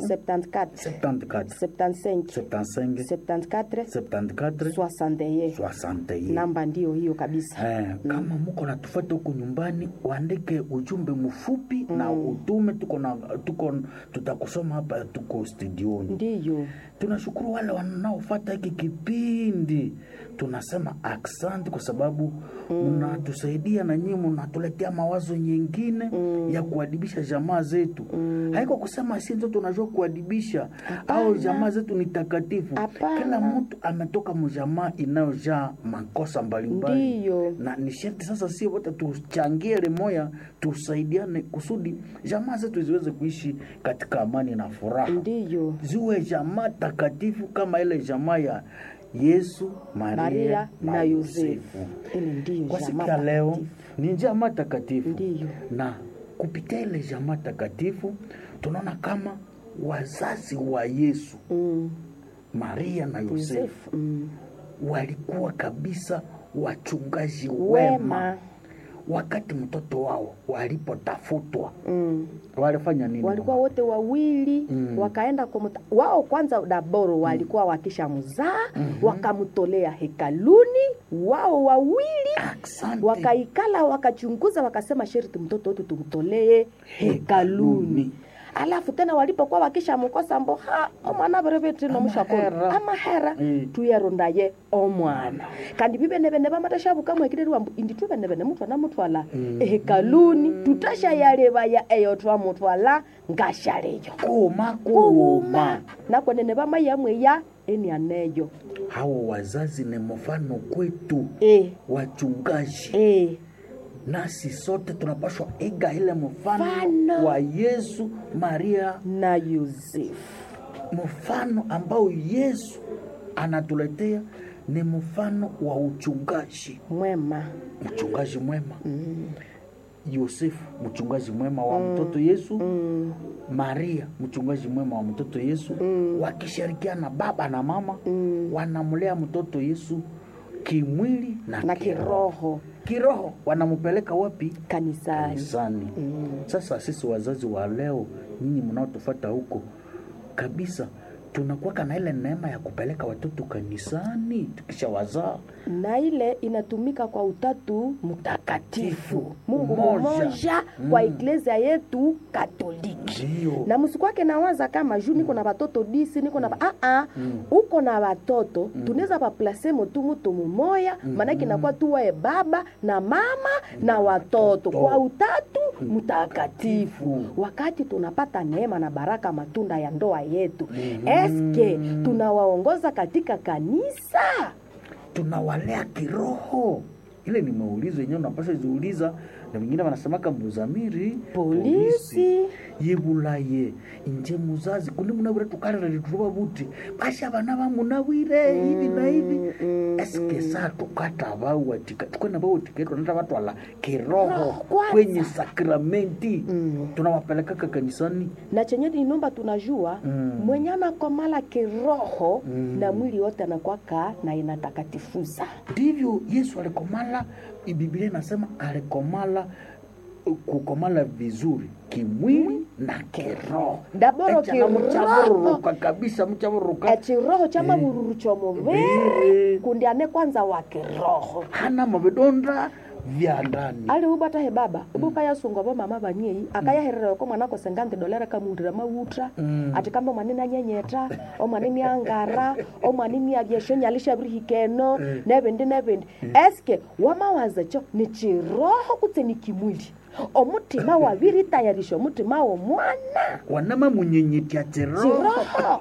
74 74 75 75 74 74 61 61 namba ndiyo hiyo kabisa Eh, kama muko natufuata huko nyumbani uandike ujumbe mfupi na utume tuko na tuko tutakusoma hapa tuko studioni ndiyo tunashukuru wale wanaofata hiki kipindi tunasema aksanti kwa sababu mnatusaidia na nyinyi mnatuletea mawazo nyingine ya kuadibisha jamaa zetu haiko kusema si ndio tunajua kuadibisha au jamaa zetu ni takatifu Hapana. kila mtu ametoka mjamaa inayojaa makosa mbalimbali Ndiyo. na ni sharti sasa si wote tuchangie lemoya tusaidiane kusudi jamaa zetu ziweze kuishi katika amani na furaha ndiyo ziwe jamaa takatifu kama ile jamaa ya Yesu, Maria, Maria na, na Yosefu. Yosefu. Ile ndiyo Kwa siku jamaa ya leo takatifu. ni jamaa takatifu, Ndiyo. na kupitia ile jamaa takatifu tunaona kama wazazi wa Yesu, Mm. Maria na Yosefu Yosefu. Mm. walikuwa kabisa wachungaji wema, wema wakati mtoto wao walipotafutwa mm. walifanya nini? walikuwa wote wawili Mm. wakaenda kwa muta, wao kwanza daboro walikuwa wakisha mzaa wakamtolea hekaluni wao wawili Asante. wakaikala wakachunguza wakasema sherti mtoto wetu tumtolee hekaluni alafu tena walipokuwa wakishamkosa mbo ha omwana berevetino mushakolo Amahera. amahera Mm. tuyarondaye omwana kandi bibenebene bamatashabukamwekireri wambu indi tubenebene mutwana mutwala ehekaluni tutashayalebaya eyo twamutwala ngashaleyo kuuma kuuma kuuma nakwenene bamayamweya enianeyo hawa wazazi ni mfano kwetu e, wachungaji e. nasi sote tunapaswa iga ile mfano Mfano. wa yesu maria na yosefu mfano ambao yesu anatuletea ni mfano wa uchungaji mwema mchungaji mwema yosefu mchungaji mwema wa mtoto yesu mm. maria mchungaji mwema wa mtoto yesu wakishirikiana baba na mama wanamlea mtoto yesu kimwili na, na kiroho kiroho kiroho wanampeleka wapi kanisani kanisani sasa sisi wazazi wa leo nyinyi mnaotufata huko kabisa tunakuwaka na ile neema ya kupeleka watoto kanisani tukisha wazaa na ile inatumika kwa utatu mtakatifu mungu Mmoja. mmoja kwa iglesia yetu katoliki ndio na msikwake nawaza kama juu niko na watoto disi niko na ba- ah, uko na watoto tunaweza baplase mutu mutu mumoya maanake inakuwa tuwae baba na mama na watoto kwa utatu mtakatifu wakati tunapata neema na baraka matunda ya ndoa yetu eske tunawaongoza katika kanisa tunawalea kiroho ile ni maulizo yenyewe unapasha ziuliza na wengine wanasemaka mbuzamiri polisi yebulaye inje muzazi kundi munawire tukalira lituruba buti basha bana bamunawire hivi na hivi eske saa tukatabawatika tukwena bawatiketwa nata batwala kiroho Roho kwanza. kwenye sakramenti tunawapelekaka kanisani na chenye inomba tunajua Mm. mwenye anakomala kiroho na mwili wote anakwaka na inatakatifuza ndivyo yesu alikomala biblia inasema alikomala kukomala vizuri kimwili na kiroho Daboro Echa na kiroho. mchabururuka kabisa mchabururuka echiroho cha mavururu chomuviri Viri. kundi ane kwanza wa kiroho hana mavidonda vya ndani ali ubata he baba ubuka yasunga bo mama banyei akayaherera ko mwana ko sengante dolera kamundira mawutra Mm. ati kamba mwana nanyenyeta o mwana ni angara o mwana ni abyesho nyalisha brihikeno nebindi nebindi eske wamawaza cho ni chiroho kutse ni kimwili omutima wabiri tayarisha omutima wo mwana wanama munyenyetya chiroho chiroho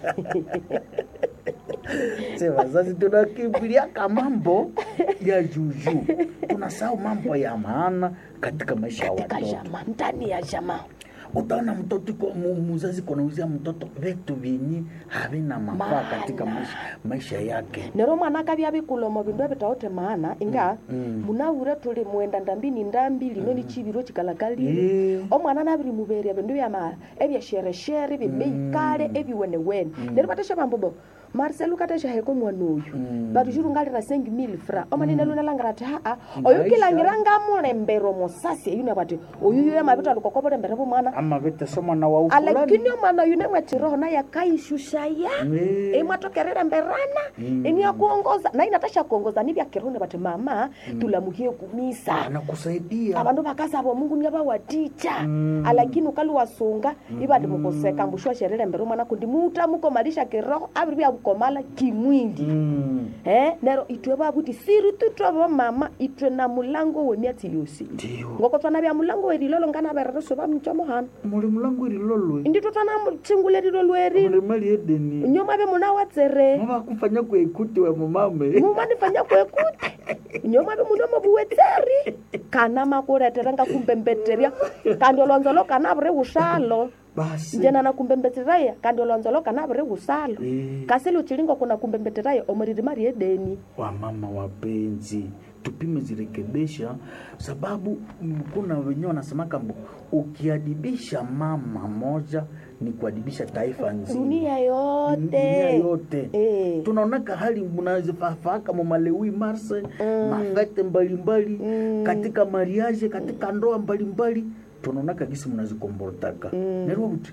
se wazazi tunakimbilia mambo ya juju tunasahau mambo ya maana katika maisha ya katika watoto jamaa ndani ya jamaa utaona mtoto iko- mu- muzazi kunauzia mtoto vitu vyenye havina mafaa Maana. katika maisha, maisha yake nero mwana akabya bikulomo bindu ebitaote maana inga munawure tuli mwenda ndambini ndambi lino ni chibiro chikalakalile Eh. omwana nabiri muberia bindu byama ebyashereshere bibeikale ebiwenewene nero batesha bambobo marcel ukatesha heko mwana oyu Mm. but juru ngalira sengi mil fra omanine lunalangira ati haa Maisha. oyu kilangira ngamulembero mosasi eyune bati oyu yuye mavita lukokopolembere vumwana ama vitese mwana wa ufulani alakini omwana oyu nemwetiroho naye akaishushaya Eh. imwatokerera mberana iniakuongoza na inatasha kuongoza nivyakirone bati mama tulamuhie kumisa anakusaidia abandu bakasaba omungu niabawaticha alakini ukaliwasunga ibati mukoseka mbushwa sherere mbere mwana kundi muta mukomalisha kiroho abiri byabukomala kimwindi Mm. eh nero itwe babuti siri tutwabo mama itwe na mulango wemiatsi yosi ndiyo ngoko twana bya mulango werilolo ngana berereso bamchomo hano muli mulango irilolwe inditwe twana mutshingulelilo lweri muli mali edeni nyoma be muna watsere mavakufanya kuekuti we mumame mumanifanya kwekuti nyoma be munomo buwetseri kana makuletera ngakumbembetterya kandi olwanzolo kana buri usalo basi njena na kumbembetteraya kandi olwanzolo kana buri usalo Eh. kasili uchilingo kuna kumbembetteraya omuriri mari edeni wamama wapenzi tupime zirekebisha sababu mm, kuna wenyewe wanasema kambo ukiadibisha mama moja ni kuadibisha taifa nzima dunia dunia yote yote Eh. tunaonaka hali mnazifafaaka mamalewi marse mafete mbalimbali katika mariage katika ndoa mbalimbali tunaonaka gisi mnazikombortaka nerwo kuti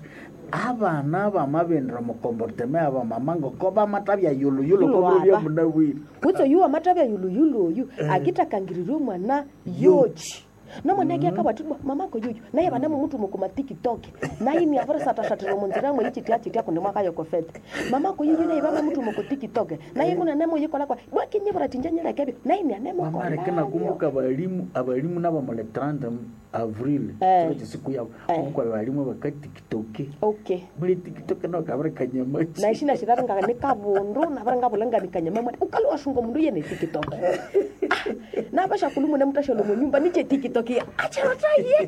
abana bamabendera mukomborteme aba mamango koba mata bya yuluyulu Yulo kobo bya aba. munawiri kutso yuwa matavya yuluyulu oyu akitakangiririe omwana yochi nomwana ake akabwatibwa mamako yuyu naye vanamo mutu mukuma tikitoke naini avarisatashатira munzira mwe ichitia chitia kundi mwakayokofete mamako yuyu naye vama mutu muku tikitoke naye kuna nemo yikolakwa bwakinyivura tinjanyelekevyo naini wamareke anemokolao nakumbuka abalimu abalimu nabo mule 30 avril Eh. kiro chisiku yabo Eh. kumbuka abalimu bakatikitoke okay muli tikitoke nao kabari kanyamachi naishina shiraringa ni kavundu navaringa vulanganikanya mamwana ukali washunga mundu yene tikitoke navashakulumu nemutashalo munyumba niche tikitoke acherotaye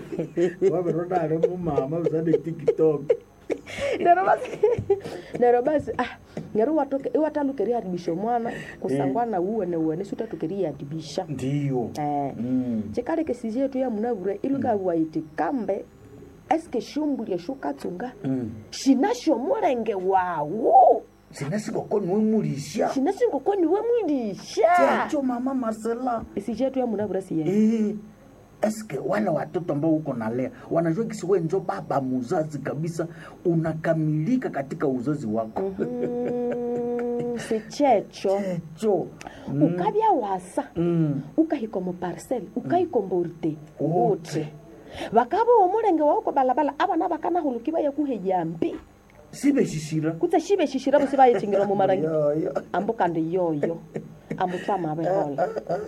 waveronare mumama usane tikitoke nero basi nero basi ah ngero watoke iwatalukeria adibisha mwana kusangwana uwene uwene sutatukeria adibisha ndiyo eh Mm. chikale kesiji yetu ya munavure ilukawaiti kambe eske shumbulie shukatsunga Mm. shinasho mulenge wawo sinasikokoni wemulisha shinasingokoni wemwilisha chacho mama marcela isiji yetu ya munavure siye Eh, eske wale watoto ambao uko nalea wanajua kisi we njo baba muzazi kabisa unakamilika katika uzazi wako Mm, sichecho cho ukavya wasa mm. ukahika muparcel ukaikomborte Wote. wote vakava omulenge wauko balabala avana vakanahuluki vaye kuhejambi sibeshishira kutse shive shishira vusi vayechingira mumarangi Yoyo. ambu kandi yoyo ambu twamavehola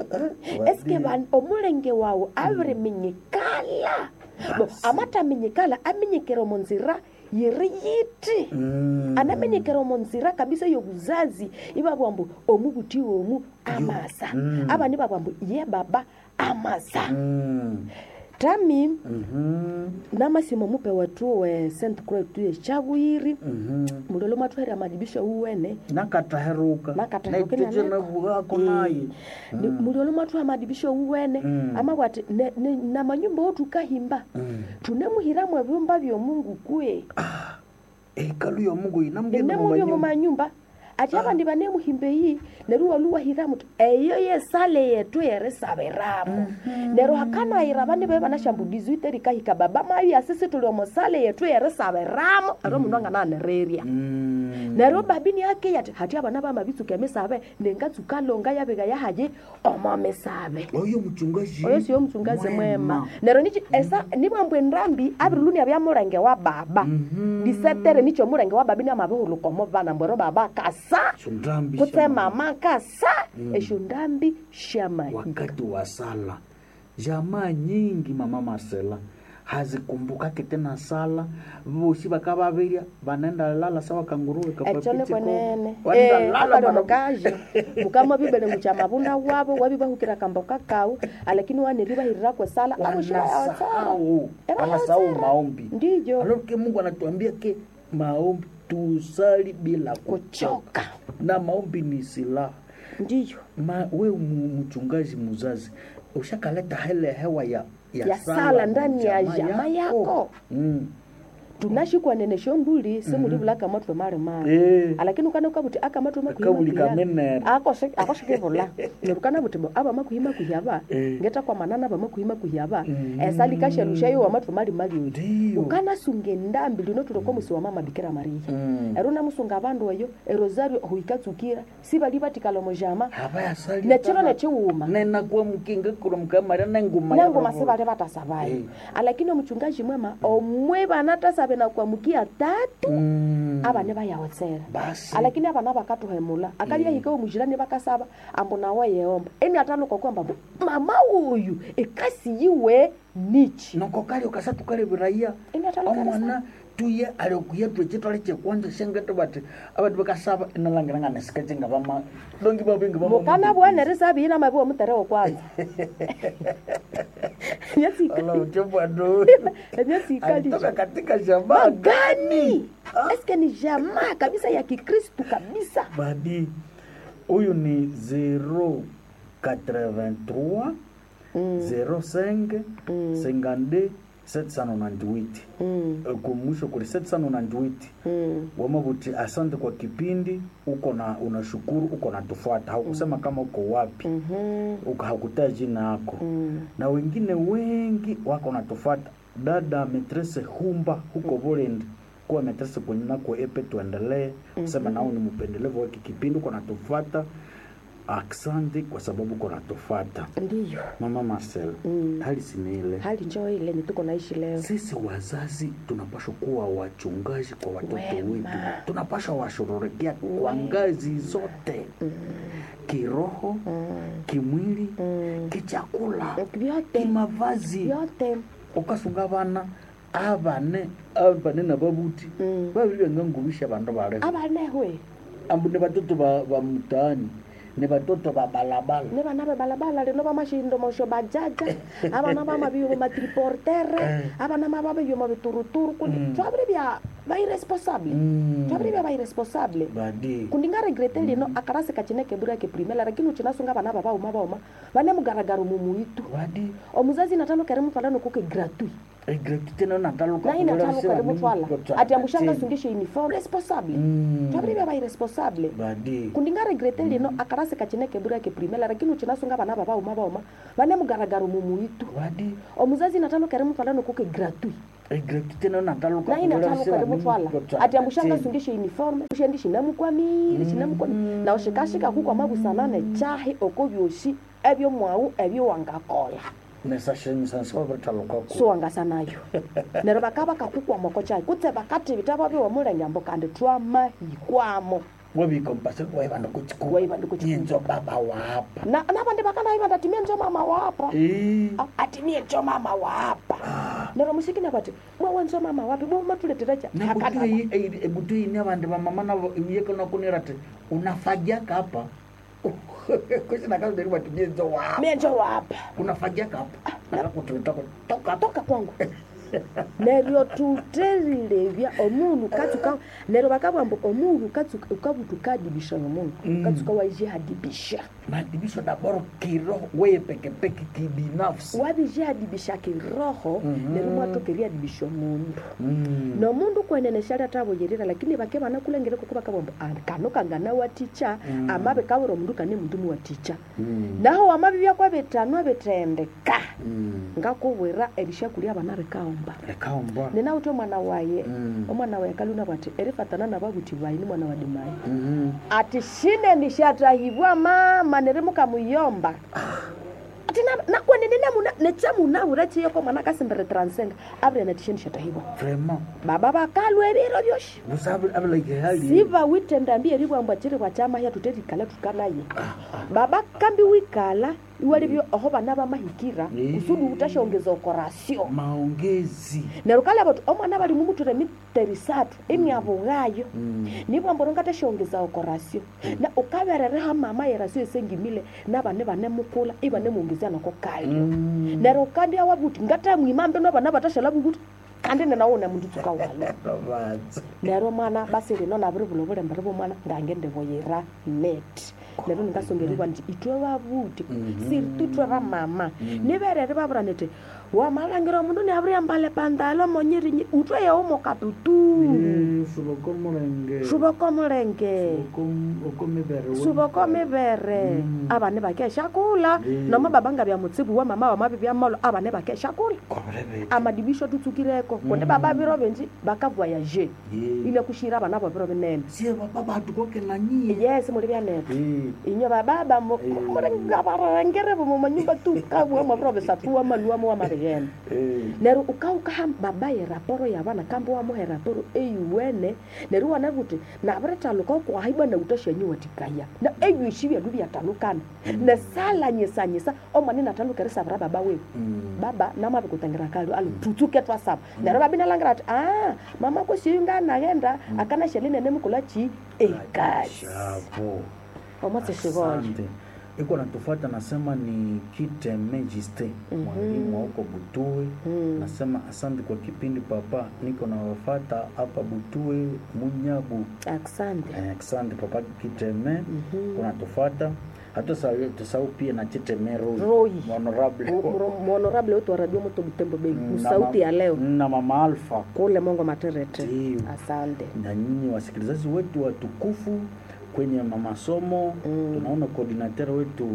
eske van- omulenge wawo aviriminyikala bo amataminyikala aminyikira munzira yiri yiti Mm. anamenyekera omunzira kabisa yobuzazi ibabwambu omubuti omu amasa Mm. abani babwambu ye baba amasa Mm. tami Mhm. namasimo mupe watu we st croix tuye chavwiri Mhm. mulolo mwatwere amadibisho uwene nakataheruka Nakataheruka naiteje nanako. navugako naye Ni- mulolo mwathu amadibisho uwene Mm. amabwati ne- ne- na manyumba otukahimba Mm. tunemuhiramu ebyumba byomungu kwe ekalu ya mungu inamgenda nemubyo mumanyumba ati abandi banemuhimbe yi neru waluwahiramu ti eyo yesale yetu yerisabiramu nero hakanayira bane be banashambulizi iterikahika baba mayi asisi tuli omosale yetu yerisabiramu ero mundu angananereria nero babini ake yati hati abana bamabitsuka emisabe nengatsukalonga yabika yahaye omomisabe oyo muchungaji oyo siyo mchungazi mwema nero nichi esa nibwambwe ndambi abiriluni abya mulenge wa baba disetere nicho mulenge wa babi niamabihulukomo bana mbwero baba kasa Shundambi kutse shama. mama kasa esho ndambi shamahika wakati wa sala jamaa nyingi mama marcela hazikumbukake tena sala vosi vakavavirya vanaenda lala sawa kanguruwe echo nikwenene lala akaliono kaje mukama bibele mucha mabunda wabo wabibahukira kamboka kau alakini waniribahirira kwesala wanasahau wanasahau maombi ndiyo aloke mungu anatuambia ke maombi tusali bila kuchoka na maombi ni silaha ndiyo Ma, we mu- mchungaji muzazi ushakaleta hele hewa ya, Ya sala ndani ya jamaa yako. mm. tunashikwanene shonduli simulivula akamatwe mali mali Eh. alakini ukana ukavuti akamatwe Akabuli kamenere. akoshikivula nerukana vuti bo aba makuhima kuhyava Eh. ngeta kwa manana ba makuhima kuhyava Mm. esalikashelusha yo wamatwe mali mali oyo Ndiyo. ukanasunga endambi lino tuloko musi wa mama bikira maria Mm. ero namusunga abandu eyo erosario huikatsukira sibali batikala mojama havayasali nechiro nechiwuma nenakuwa mukinga kuro mukamara nenguma nangoma sibali batasabayo Eh. alakini omuchungaji mwema omwe bana tasabe na kuamukia tatu Mm. abane bayawotsera basi alakini abana bakatuhemula akalia hika omujirani bakasaba ambu nawe yeomba eni ataluka kwamba mbu, mama uyu ekasi yiwe nichi noko kali ukasatu kali viraiya Eni ataluka omwana tuye alikuya twechitwale chekwanja shengete bati abati bakasaba inalangiranga nesikecenga vama dongi bavingi mukana bwana risabina mabi omuterewo kwanza alauchebwado emyatsi alitoka ikalisha katika shamba magani eske ni jamaa kabisa ya kikristu kabisa badi huyu ni 083 05 52 798 Mm, Eh, kumwisho kuli 798 mm. wamavuti asante kwa kipindi uko na unashukuru uko na tufuata haukusema kama uko wapi Mhm, uko hakutaa jina yako mm. na wengine wengi wako natufuata dada metrese humba huko Burundi kuwa metrese kwenye nako epe tuendelee kusema nao ni mpendelevu waki kipindi uko natufuata asante kwa sababu uko natufuata ndiyo mama Marcel Mm. hali siniile hali njoo ile ni tuko naishi leo sisi wazazi tunapaswa kuwa wachungaji kwa watoto Wema. wetu tunapaswa washughulikia kwa ngazi zote kiroho kimwili kichakula vyote kimavazi vyote ukasunga vana avane avane na vavuti Mm. vavili vangangubisha vandu vale abanehwe ambu ni vatoto va va mtaani ni vatoto va balabala ne bana bebalabala leno ba mashindomosho bajaja abana ba mabio matriportere abana ma babio mabituruturu kundi twabire bya bairesponsable Mm. twabire bya bairesponsable badi kundi nga regrete lino akarasi kachineke bura ke primela lakini uchinasunga bana baba uma bauma bane mugaragaro mumuitu badi omuzazi natano kare mutwalano kuke gratuit egrekitene nataluka na inatano kare mutwala ati ambushanga sungishe uniform responsable Mm. twabire bya bairesponsable badi kundi nga regrete lino akarasi kachineke bura ke primela lakini uchinasunga bana baba uma bauma bane mugaragaro mumuitu badi omuzazi natano kare mutwalano kuke gratuit egrekitene nataluka na inatano kare mutwala ati ambushanga sungishe uniform ushendi shinamukwamire shinamukwamire na ushikashika kukwa mabusanane chahi oko byoshi ebyo mwawu ebyo wangakola nesashenyisansiwavitalukako siwangasanayo nero bakaba kakukwamoko chahi kutse bakati bitaba biwa mulenyambo kandi twamahikwamo wabikompase waivanda kuchiku Waivanda kuchiku. nyenzo baba wapa na nabandi bakanayiba ndatimie njo mama wapa Eh. atimie njo mama wapa nero musikina bati mwawe njo mama wapi bwamatuleterecha ebutuini avandu vamama navo iyekonakunirati unafagiaka hapa kusinakazoderi vati nyenzo wapa mie njo wapa unafagiaka hapa akakutulitako toka toka kwangu neryo tuterilevya omundu katsuka neryo bakabwamba omundu katsuka ukabutukadibisha nomundu katsuka waijihadibisha madibisho daboro kiroho weye pekepeke kibinafsi wabijihadibisha kiroho neryo mwatokeriadibisha omundu Mm. nomundu kweneneshali atavoyerera lakini bake banakulengere kuko bakabwamba "Ah, kano kangana waticha amabe kabura omundu kane mundu muwaticha Mm. naho wamabibya kwabetanwa bitendeka Mm. ngakubwira ebishakulya abana bikaomba lekaombwa ninawuthi omwana waye Mm. omwana waye kaluna bwati erifatana nababuthi bayi ni mwana wa dimayi Mhm. ati shine nishatahibwa mama nerimukamuyomba ati na- nakwenene namuna nechamunabura chiyoko mwana kasimbere transenga abire natishe nishatahibwa vraiment baba bakalwa ebiro byoshi busabe abeleke hali siva witendambi eribwambwa chiri bwa chamahya tuterikala tukanaye baba kambi wikala iwalibyo oho bana bamahikira Eh. kusudi utashongeza okorasio maongezi neryo kale bati omwana bali mumuture miterisatu emyabugayo Mm. nibwamboro ngatashongeza okorasio na ukaberereha mama yerasio esengimile nabane bane mukula ibane muongezia nako kalyo Mm. neryo kandi awabuti ngatamwimambe nabana batashala bubuti kandi nenawona mundu tsuka walo Babatsa. neryo mwana basi lino nabiri bulo bulembere bwomwana ngange ndiboyera net neryo ningasongeribwa nti itwe babuti Mhm. siri tutwe bamama niberere babura niti wamalangira mundu niavuria mbale pandalo monyirinyi utwe yeumo katutu suboko mulenge suboko mulenge oko mibere we. suboko mivere Mm. avane vakeshakula Mm. noma babanga vya mutsivu wa mama wa mavi vya molo avane vakeshakula Korebe. amadibisho tutsukireko kundi Mm. baba viro venji vakavoyaje Ye. ile kushira vana vo viro vinene sie baba batu koke na nyie yes muli vyanete Eh, inyo bababa Mm. murengavarengere vomo manyumba tu kavuamo viro visatuwa maluamo wa marigene eh. neru ukaukaha babaye raporo ya vana kambe wamuhe raporo eyuwene neru wana kuti naviretaluka ukuahibwa na utoshenyu watikaya na eyuishi vyalu vyatalukana nesalanyisanyisa omwani natalukerisavira baba wewe Mm. baba namavikutangira kali alu tutsuke twasava nero babinalangira ati a mama kwesiyunga naghenda akana shelinene mukula chi ekasi Shapo. omwatseshivoyo Asante. iko natufata nasema ni kiteme jiste mwalimu wa huko butue Mm. nasema asante kwa kipindi papa niko nawafata hapa butue munyabu asante Eh, asante papa kiteme Mhm. unatufata hata tusahau pia na chiteme Roy. Roy. honorable mhonorable wetu wa radio moto butembo bei Mm, na sauti ma- ya leo na mama alfa kule mongo materete Ndiyo. asante na nyinyi wasikilizaji wetu watukufu kwenye masomo Mm. tunaona koordinateur wetu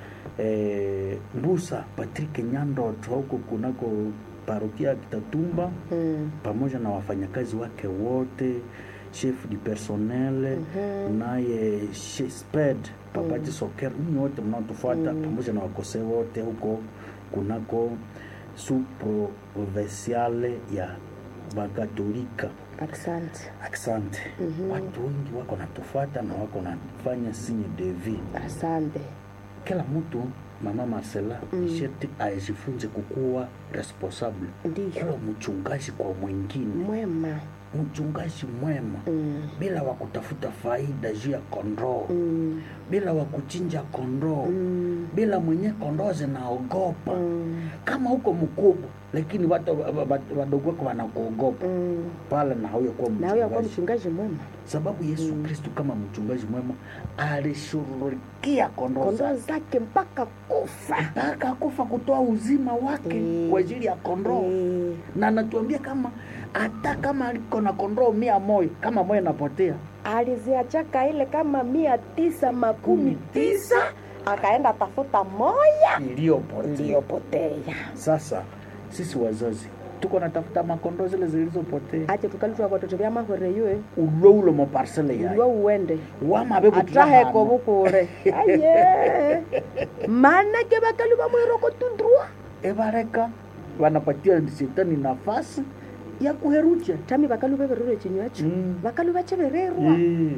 eh, Mbusa Patrick Nyandoto huko kunako parokia ya Kitatumba Mm. pamoja na wafanyakazi wake wote chef du personnel Mhm. naye she- sped papati soker nyinyi wote mnaotufuata pamoja na wakose wote huko kunako su provinciale ya bakatolika asante Asante. Mhm. Watu wengi wako natufuata na wako nafanya signe de vie. asante Kila mtu mama Marcela Mm. sherti ajifunze kukuwa responsable, ndiyo kuwa mchungaji kwa mwingine, mwema mchungaji mwema Mm. bila wa kutafuta faida juu ya kondoo, Mm. bila wa kuchinja kondoo, Mm. bila mwenye kondoo zinaogopa. Mm. Kama huko mkubwa, lakini watu wa- wa- wa- wadogo wako wanakuogopa Mm. pale, na hauya kuwa na huyo akuwa mchungaji mchungaji mwema sababu Yesu Kristu kama mchungaji mwema alishughulikia kondoo kondoo zake zake mpaka kufa mpaka kufa kutoa uzima wake Mm. kwa ajili ya kondoo Eh, na anatuambia kama hata kama aliko na kondoo mia moja kama moja inapotea aliziachaka ile kama mia tisa makumi tisa akaenda tafuta moya iliyopotea iliyopotea sasa sisi wazazi tuko natafuta makondoo zile zilizopotea ache tukalitwa watoto vya mahwere yue ulo ulo maparsele uliwa yayo uwende wamabe ataheko bukure aye manake bakali bamwiroko tundrua ebareka wanapatia shetani nafasi ya kuherucha tami bakalu bebererwe chinywacho Mm. bakalu bachebererwa Eh.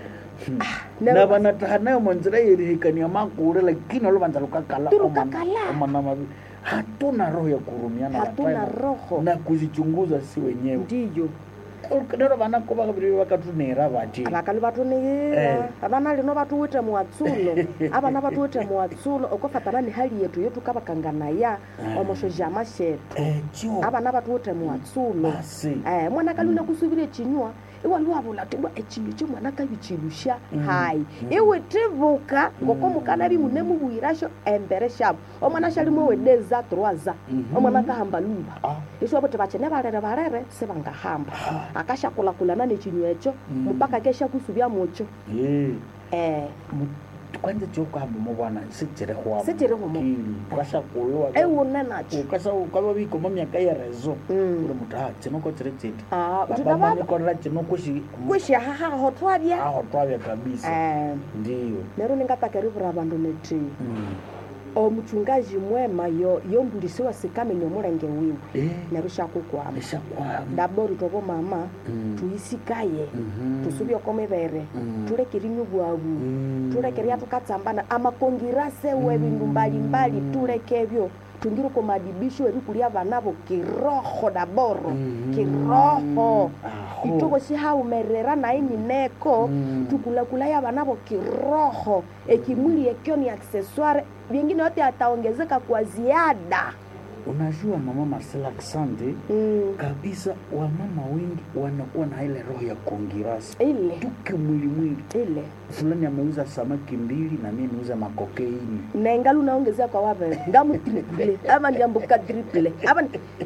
na- na vanataha nayo manzira yerihikania makure lakini oluvanza lukakala Tulukakala. omana mavi hatuna roho ya kurumiana hatuna hapana. roho na kuzichunguza si wenyewe ndiyo nero vanako vakaviri vakatunera vati abakalu Eh. batunihira abana lino batuwite muwatsulo abana batuwite muwatsulo okofatana ni hali yetu yotukabakanganaya omosho jama shetu ecio abana batuwite muwatsulo basi eh, mwana kaluna kusubira echinywa iwaliwavula tibwa echinywa cho mwana kabichilusha hayi iwe tivuka ngoko mukana bimune mubwirasho embere shabo omwana shalimwe wedeza troaza omwana kahamba luba Ah. iswo bote bachene barere barere sebangahamba akashakulakulana nechinywa echo mpaka kesha kusubya mucho Eh. eh, Mu- kwanza chokuhamba muvana sichirihwamo Sichirihwamo. ukashakulwa ewune nacho ukasa ukava vikoma myaka yerezo Mm. uri mutu ha chinoko chiri chiti Ah, baba utina baba manikorera chinokushi kwishahahaho twabya aho twavya kabisa eh, ndiyo nero ningatakerivura vandu neti Mm. omuchungaji mwema yo yombulisiwa sikamenye omulenge wiwe Eh, nero shakukwama eshakwama ndabori tobo mama Mm. tuyisikaye Mhm. tusubye okomivere Mm. tulekerinywa bwabu Mm. tulekeria tukatsambana amakongirasewe bindu mbalimbali tulekebyo tungire komadibisho erikulia vanavo kiroho daboro Mhm. kiroho Aho. ituko sihaumerera nainineko Mm. tukulakulaya vanavo kiroho ekimwili ekyo ni accessoire vingine yote ataongezeka kwa ziada unajua mama Marcela Asante mm. kabisa, wamama wengi wanakuwa na ile roho ya kongirasi ile tuke mwili mwili, ile fulani ameuza samaki mbili na mimi niuza makokeini nengali unaongezea kwa wabe ngamu triple ama ndiambuka triple ama ni-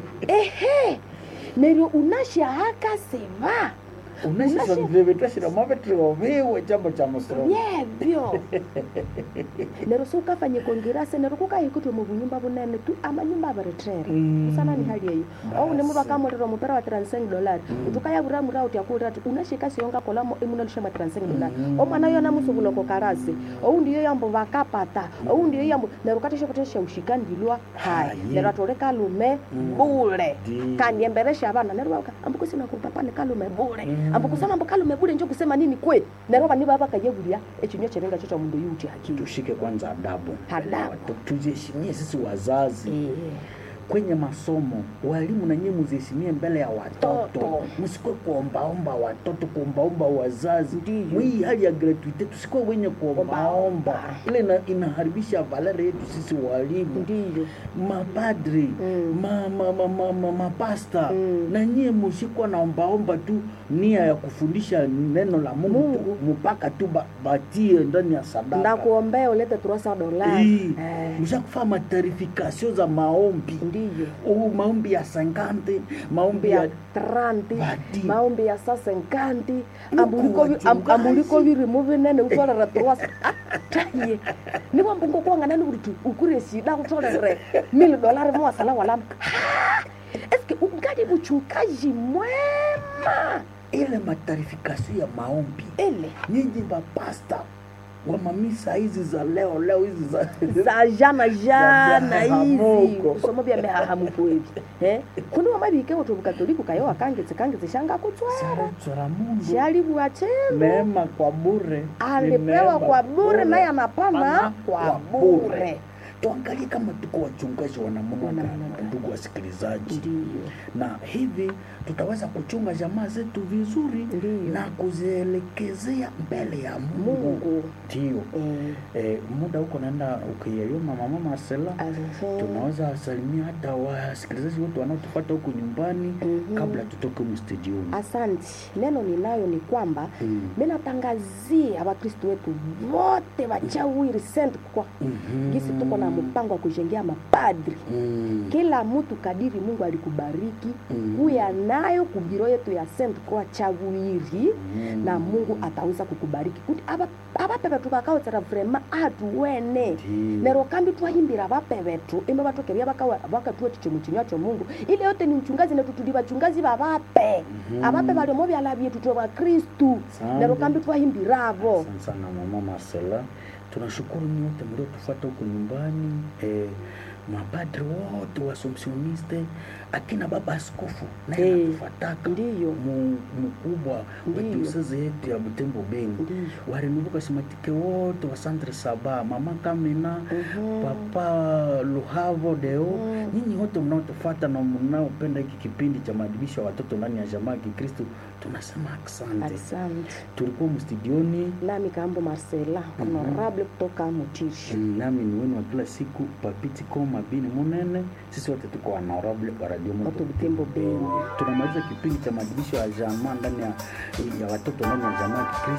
ehe neryo unashahaka seva unashisavivetashira mavetrioviwe chambo cha musoro yebyo neryo sukafanye kongirase neryo kukahikutwe mu bunyumba bunene tu amanyumba aberetere Mm. usana ni hali eyo ou Basi. nimuba kamulira mupera wa 35 dolari utukayabura mura uti akulira ati unashika siyonga kolamo imunalusha ma 35 dolari omwana yona musubuloko karasi ou ndiyo yambo vakapata ou ndiyo yambo neryo katesha kutesha ushikandilwa hai Hayi. neryo atole kalume bule Ndi. kaniemberesha abana neryo bauka ambuko sina kupapa ni kalume bule Mm. ambuko kusema ambo kalume bule njo kusema nini kwe neryo bani baba kayebulia ekinyo cherenga cho cha mundu yuti hakili tushike kwanza adabu Adabu. Watu- tujiheshimie sisi wazazi Eh. kwenye masomo walimu na nyie muziheshimie mbele ya watoto Toto. msikwe kuombaomba watoto kuombaomba wazazi Ndiyo. mwii hali ya gratuite tusikwe wenye kuombaomba Ombaomba. ile ina, inaharibisha valere yetu sisi walimu ndiyo mapadri Mm. ma, ma, ma, ma, ma, mapasta Mm. na nyie musikwa naombaomba tu nia ya kufundisha neno la mungu, Mungu. tu mpaka tu ba, batie ndani ya sadaka ndakuombea ulete turasa dolari Hii, Eh, mshakufaa matarifikasio za maombi ndiyo Oh, maombi ya sangante maombi maombi ya ya tranti Badi. maombi ya sasenkanti Nuku ambuliko vi- am- wachungaji. ambuliko virimu vinene utolera turasa taye niwo mbungo kuwanganani uritu ukure shida utolere mili dolari mwasala walama Ha! eske ungali buchungaji mwema ile matarifikasio ya maombi ile nyinyi mapasta wa mamisa hizi za leo leo hizi za za jana jana hivi mihahamuko. kusoma bya mihahamuko hivi eh kundi wamabike wotu bukatoliku kayo wakangetse kangetse shanga kutswara Sara Mungu shali bwachembe neema kwa bure ni alipewa neema kwa bure naye anapana Pana kwa bure tuangalie kama tuko wachungaji wa namna Wa namna gani gani. ndugu wasikilizaji ndiyo na hivi tutaweza kuchunga jamaa zetu vizuri Ndiyo. na kuzielekezea mbele ya Mungu mungu ndio eh, eh, muda huko naenda ukiyeyoma mama Marcela ahe. tunaweza wasalimia hata wasikilizaji wote wanaotufuata huku nyumbani Mhm. kabla tutoke mstudioni asanti neno ninayo ni kwamba Mm. minatangazia wakristu wetu wote wachawiri sent kwa Mhm. gisi tuko na mpango wa kujengea mapadri Mm. kila mtu kadiri mungu alikubariki Mm. kuya nayo kubiro yetu ya sent kwa chawiri Mm. na mungu ataweza kukubariki kuti aba abape betu bakawetsera vrema atuwene Ndiyo. nero kambi twayimbira abape betu imbe batokebya bakatuwa chichomo chinywa cho mungu ile yote ni uchungazi netu tuli bachungazi babape Mhm. abape baliomo byala byetu twe bakristu Asante. nero kambi twayimbirabo Asante sana mama Marcela, tunashukuru nyote mliotufuata huko nyumbani eh, mapadri wote wasomsioniste akina baba askofu naye Eh, anatufataka ndiyo. mu- mkubwa wa Ndiyo. dioseze yetu ya Butembo Beni Ndiyo. warinuvuka simatike wote wa Centre Saba, mama Kamina Mhm. papa Luhavo Deo Mm. nyinyi wote mnaotufuata na mnaopenda hiki kipindi cha maadibisho ya watoto ndani ya jamaa ya Kikristo tunasema asante. asante Tulikuwa mstudioni nami kambo marcela honorable kutoka mutishi Mm, nami ni wenu wa kila siku papiti koma bini munene sisi wote tuko honorable wa radio Moto Moto Butembo Beni. tunamaliza kipindi cha maadibisho ya jamaa ndani ya, ya watoto ndani ya jamaa ya Kikristo